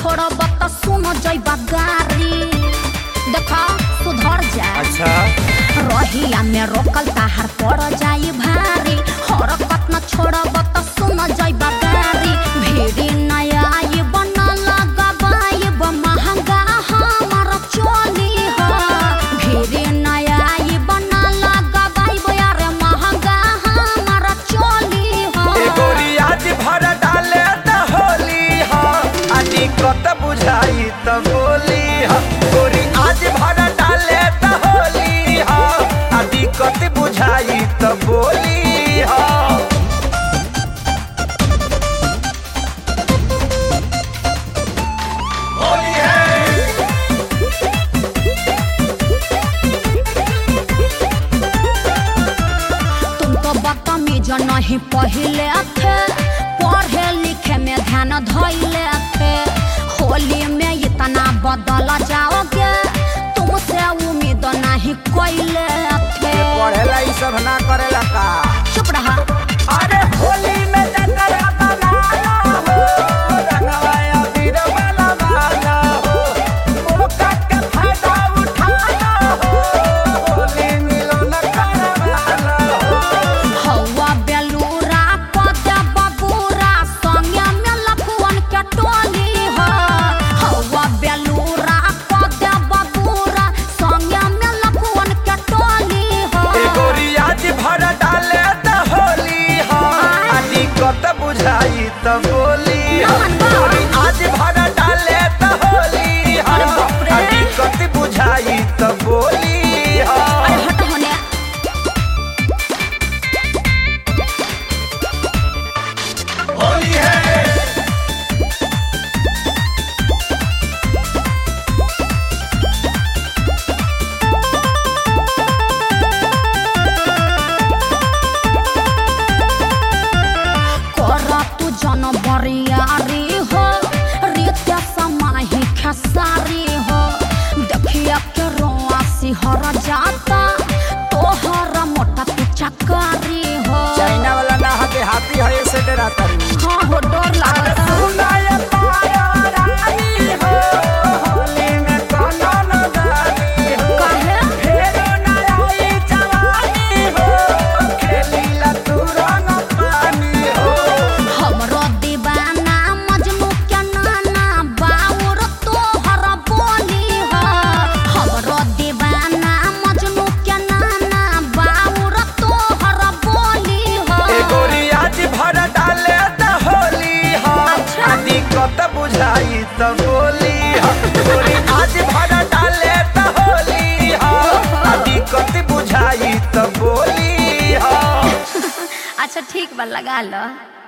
छोड़ब त सुन जइबा गारी देखा सुधर जा अच्छा रहिया में रोकल ताहार पड़ जाई भारी हरकत न छोड़ब त सुन जइबा गारी भीड़ी नया आई बना लगाबाइब महंगा हमार चोली ह भीड़ी नया आई बना लगाबाइब यार महंगा हमार चोली ए ह गोरी आज भर डाले त होली ह आ दिक्कत बुझाई त बोली ह गोरी आज भर डाले त होली ह आ दिक्कत बुझाई त बोली ह होली है तुम तो बदतमीज नहीं पहिले थे पढ़े लिखे में ध्यान धैले थे होली में इतना बदल जाओगे तुमसे उम्मीद नहीं कोइले थे पढ़ेला ई सब ना करेला का चुप रहा अरे होली में जतरा बनाना हो रंगवा अबीर वाला वाला हो मौका के फायदा उठाना हो होली मिलन करवाना हो हवा बेलूरा पदे बबूरा संगे में लखुअन के टोली हो हवा बेलूरा पदे बबूरा संगे में लखुअन के टोली हो ए गोरी आज भर डाले त होली हो आ दिक्कत बुझाई त बोली हो गोरी आज भर डाले त होली हो अरे बाप रे। आ दिक्कत बुझाई त बोली हो अरे हट होने होली है कर तू जन बरियारी हो रित्या समाही खेसारी हो देखिया के रोआ सिहर जाता तोहर मोटा तू चकारी हो चाइना वाला ना हते हाथी है ऐसे डराता रू हाँ हो डर लागता सुनाय पाया रानी हो होली में कोनो न जानी हो काहे फेरो ना आई जवानी हो खेली ला तू रंग पानी हो हमरो दीवाना मजनू के नाना बाउर तोहर बोली हो हमरो दीवाना मजनू के नाना बाउर तोहर बोली हो ए गोरी आज भर डाले त होली हो अच्छा। आ दिक्कत बुझाई त बोली हो गोरी आज भर डाले त होली हो आ दिक्कत बुझाई त बोली हो अच्छा ठीक बा लगा लो